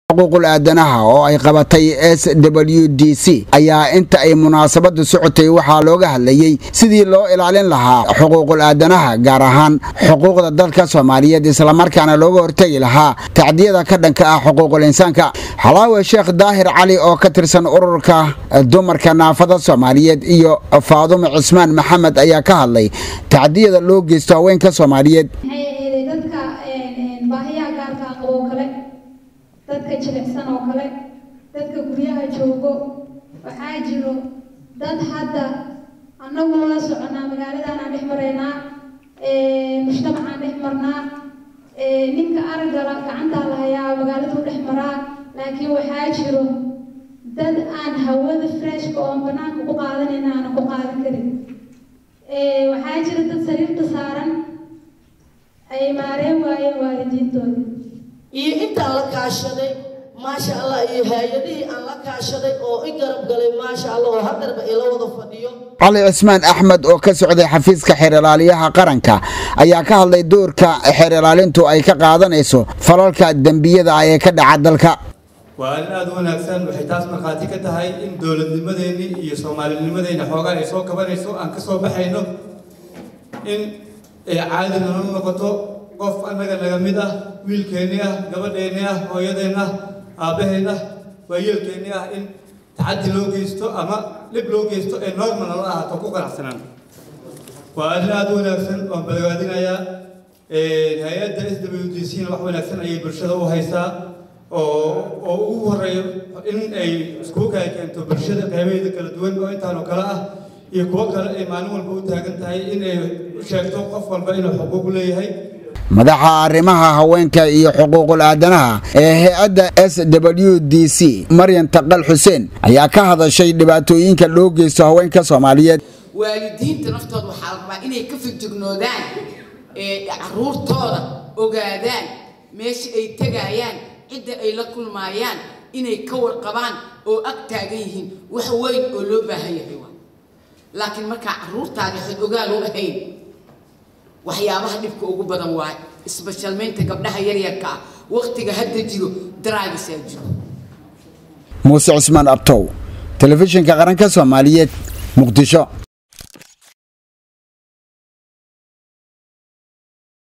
xuquuqul aadanaha oo ay qabatay s w d c ayaa inta ay munaasabadu socotay waxaa looga hadlayey sidii loo ilaalin lahaa xuquuqul aadanaha gaar ahaan xuquuqda dalka soomaaliyeed islamarkaana looga hortegi lahaa tacdiyada ka dhanka ah xuquuqul insaanka xalaawe sheekh daahir cali oo ka tirsan ururka dumarka naafada soomaaliyeed iyo faadumo cismaan maxamed ayaa ka hadlay tacdiyada loo geysto haweenka soomaaliyeed dadka baahiyaha gaarka ah qabo kale dadka jilicsan oo kale dadka guryaha joogo waxaa jiro dad hadda annagu waa soconaa magaaladaanaan dhex maraynaa mujtamacaan dhex marnaa ninka aragala gacantaa la hayaa magaaladuu dhex maraa laakiin waxaa jiro dad aan hawada freshka oon banaanka ku qaadanayna aanan ku qaadan karin waxaa jira dad sariirta saaran ay maareen waayeen waalidiintooda iyo intaan la kaashaday maasha allah iyo hay-adihii aan la kaashaday oo i garab galay maasha allah oo hadarba ila wada fadhiyo cali cismaan axmed oo ka socday xafiiska xeer ilaaliyaha qaranka ayaa ka hadlay doorka xeer ilaalintu ay ka qaadanayso falalka dembiyada ah ee ka dhaca dalka waa arrin aada u wanaagsan waxay taas markhaati ka tahay in dowladnimadeenni iyo soomaalinimadeenna xoogaa ay soo kabanayso aan ka soo baxayno in ay caadi nala noqoto qof annaga naga mid ah wiilkeenni ah gabadheenni ah hooyadeenna aabbaheen ah waayeelkeenni ah in tacaddi loo geysto ama dhib loo geysto ee normal nala ahaato ku qanacsanaan waa arrin aada u wanaagsan waan badbaadinayaa hay-adda s w d c na wax wanaagsan ayay bulshada u haysaa oo oo ugu horeeyo in ay iskugu kala keento bulshada qaybaheeda kala duwan oo intaanoo kale ah iyo kuwo kale ay maalin walba u taagan tahay in ay sheegto qof walba inuu xuquuq leeyahay madaxa arrimaha haweenka iyo xuquuqul aadanaha ee hay-adda s w d c maryan taqal xuseen ayaa ka hadashay dhibaatooyinka loo geysto haweenka soomaaliyeed waalidiinta naftooda waxaa la rabaa inay ka fijignoodaan caruurtooda ogaadaan meesha ay tegayaan cidda ay la kulmaayaan inay ka warqabaan oo ag taagan yihiin wax weyn oo loo baahan yahay waa laakiin markaa caruurtaada waxaad ogaal u ahayn waxyaabaha dhibka ugu badan waay isbashalmaynta gabdhaha yaryarka ah waktiga hadda jiro daraagisaa jiro muuse cusmaan abtow telefishinka qaranka soomaaliyeed muqdisho